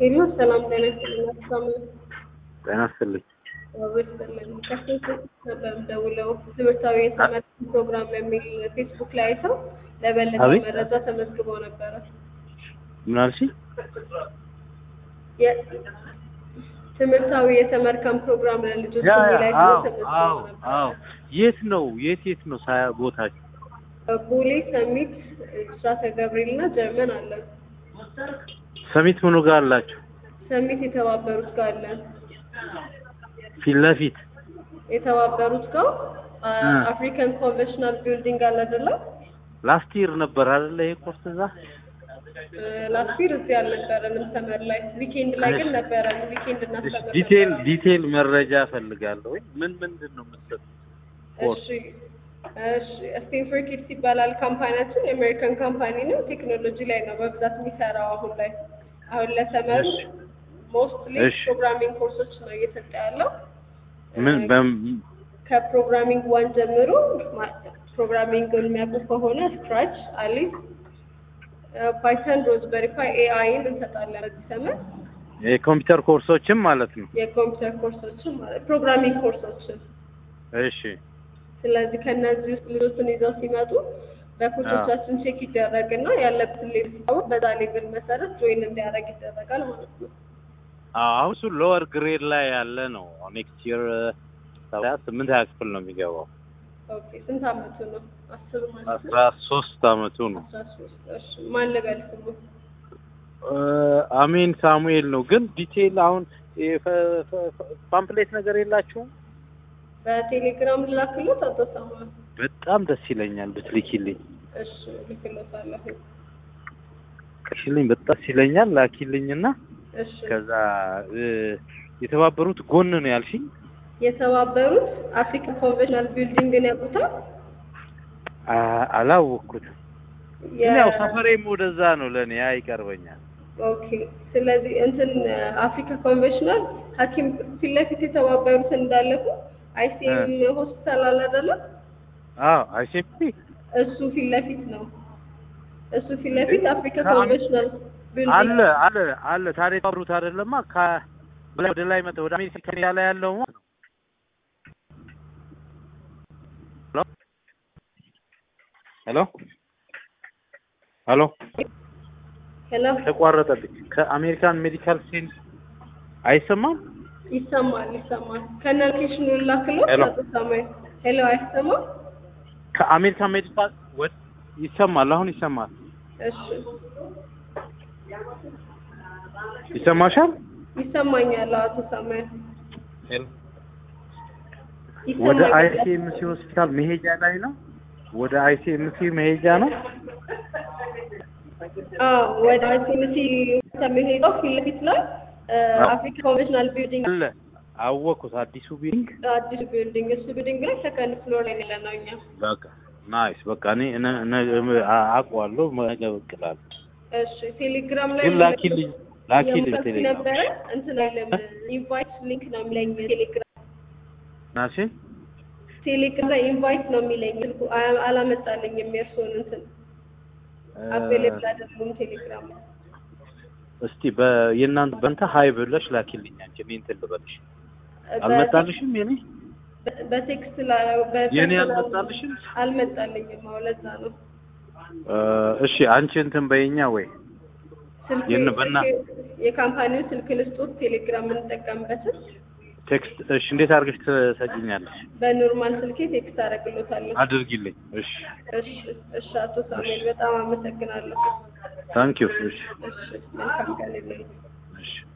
ሄሎ ሰላም ጤና ይስጥልኝ። አስፋም ጤና ይስጥልኝ። ይስጥልኝ። ከስንት ነበር የምደውለው ትምህርታዊ የትምህርት ፕሮግራም የሚል ፌስቡክ ላይ አይተው ለበለጠ አቤት? መረጃ ተመዝግበው ነበረ። ምን አልሽኝ? የ- ትምህርታዊ የተመርከም ፕሮግራም ለልጆች ያ ያ የሚል አይተው አዎ ተመዝግበው አዎ ነበረ። አዎ። የት ነው የት የት ነው ሳያ ቦታችሁ? ቦሌ ሰሚት፣ ብስራተ ገብርኤል እና ጀርመን አለን። ሰሚት ምኑ ጋር አላችሁ? ሰሚት የተባበሩት ጋር አለን። ፊት ለፊት የተባበሩት ጋር አ- እ። አፍሪካን ኮንቬንሽናል ቢልዲንግ አለ አይደለም? ላስት ይር ነበር አይደለ ይሄ ኮርስ እዛ? ላስቲር እዚህ አልነበረንም ሰመር ላይ ዊኬንድ ላይ ግን ነበረን። ዊኬንድ እሺ እናስተምር ዲቴል ነበረ። ዲቴል መረጃ እፈልጋለሁ። ምን ምንድን ነው የምትሰጡት? ኮርስ እሺ እሺ ስቴንፎርድ ኪድስ ይባላል ካምፓኒያችን። የአሜሪካን ካምፓኒ ነው። ቴክኖሎጂ ላይ ነው በብዛት የሚሰራው አሁን ላይ አሁን ለሰመሩ እሺ ሞስትሊ እሺ። ፕሮግራሚንግ ኮርሶች ነው እየሰጠ ያለው። ምን በም ከፕሮግራሚንግ ዋን ጀምሮ ማ- ፕሮግራሚንግን የሚያውቁ ከሆነ ስክራች፣ አሊስ፣ ፓይተን፣ ሮዝበሪ ፓይ፣ ኤአይን እንሰጣለን በዚህ ሰመር የኮምፒውተር ኮርሶችም ማለት ነው። የኮምፒውተር ኮርሶችን ማለት ፕሮግራሚንግ ኮርሶችን እሺ ስለዚህ ከእነዚህ ውስጥ ልጆችን ይዘው ሲመጡ በኮቾቻችን ቼክ ይደረግና ያለበትን ሌቭል ሲታወቅ በዛ ሌቭል መሰረት ጆይን እንዲያደርግ ይደረጋል ማለት ነው። አዎ አሁን እሱ ሎወር ግሬድ ላይ ያለ ነው። ኔክስት ይር ስምንት ሀያ ክፍል ነው የሚገባው። ኦኬ ስንት አመቱ ነው? አስር ማለት ነው። አስራ ሶስት አመቱ ነው። አስራ ሶስት እሺ ማን ልበል ስሙ? እ፣ አሜን ሳሙኤል ነው። ግን ዲቴይል አሁን የፈ- ፈ- ፈ- ፓምፕሌት ነገር የላችሁም? በቴሌግራም ልላክሎት አቶ ሳሙኤል? በጣም ደስ ይለኛል ብትልኪልኝ። እሺ ልክሎታለሁ። ልክልኝ በጣም ደስ ይለኛል። ላኪልኝና እሺ ከዛ እ፣ የተባበሩት ጎን ነው ያልሽኝ? የተባበሩት አፍሪካን ኮንቬንሽናል ቢልዲንግን ያውቁታል? አ- አላወቅኩትም። የ- ግን ያው ሰፈሬም ወደዛ ነው ለእኔ ያ ይቀርበኛል። ኦኬ ስለዚህ እንትን አፍሪካ ኮንቬንሽናል ሐኪም ፊት ለፊት የተባበሩት እንዳለፉ አይሲኤም ሆስፒታል አለ አይደለ? አዎ አይሴፒ እሱ ፊት ለፊት ነው። እሱ ፊት ለፊት አፍሪካ ከአም- ኮንቬንሽናል አለ ቢልዲንግ አለ አለ ታዲያ የተባበሩት አይደለማ ከበላይ ወደ ላይ መጣ ወደ አሜሪካ ከሜዳ ላይ ያለው ማለት ነው። ሄሎ ሄሎ ሄሎ ተቋረጠብኝ። ከአሜሪካን ሜዲካል ሴንስ አይሰማም? ይሰማል ይሰማል። ከነ ሎኬሽኑ ላክሎት ሄሎ። አቶ ሳሙኤል ሄሎ አይሰማም? ከአሜሪካን ሜዲካል ወድ ይሰማል። አሁን ይሰማል። እሺ ይሰማሻል? ይሰማኛል አቶ ሳሙኤል ወደ ይሰማኛል። አይሲኤምሲ ሆስፒታል መሄጃ ላይ ነው። ወደ አይሲኤምሲ መሄጃ ነው። አዎ ወደ አይሲኤምሲ ከሚሄደው ፊት ለፊት ላይ እ፣ አዎ። አፍሪካ ኮንቬንሽናል ቢልዲንግ አለ አወኩት። አዲሱ ቢልዲንግ አዲሱ ቢልዲንግ እሱ ቢልዲንግ ላይ ሰከንድ ፍሎር ላይ ያለ ነው እኛ በቃ ናይስ። በቃ እኔ እነ- እነ- አ- አውቀዋለሁ። ነገ ብቅ እላለሁ። እሺ ቴሌግራም ላይ ግን ላኪልኝ ላኪልኝ የሙቀት ቴሌግራም ነበረ እንትን አይልም ኢንቫይት ሊንክ ነው የሚለኝ ቴሌግራም ናሲ ቴሌግራም ላይ ኢንቫይት ነው የሚለኝ ስልኩ አ- አላመጣልኝም የእርስዎን እንትን አቬሌብል አይደሉም ቴሌግራም ላይ እስቲ በየእናንተ በእንተ ሀይ ብለሽ ላኪልኝ። አንቺ እኔ እንትን ልበልሽ። አልመጣልሽም? የኔ በ- በቴክስት ላይ የኔ በፐርሰናል አልመጣልሽም? አልመጣልኝም አዎ ለዛ ነው እ፣ እሺ አንቺ እንትን በይኛ ወይ ስልክ የነ- በና- የካምፓኒው ስልክ ልስጦት ቴሌግራም የምንጠቀምበትን ቴክስት እሺ፣ እንዴት አድርገሽ ትሰጪኛለሽ? በኖርማል ስልኬ ቴክስት አደርግሎታለሁ አድርጊልኝ። እሺ እሺ እሺ አቶ ሳሙኤል በጣም አመሰግናለሁ ታንኪዩ። እሺ እሺ መልካም ቀን ይሁንልዎት እሺ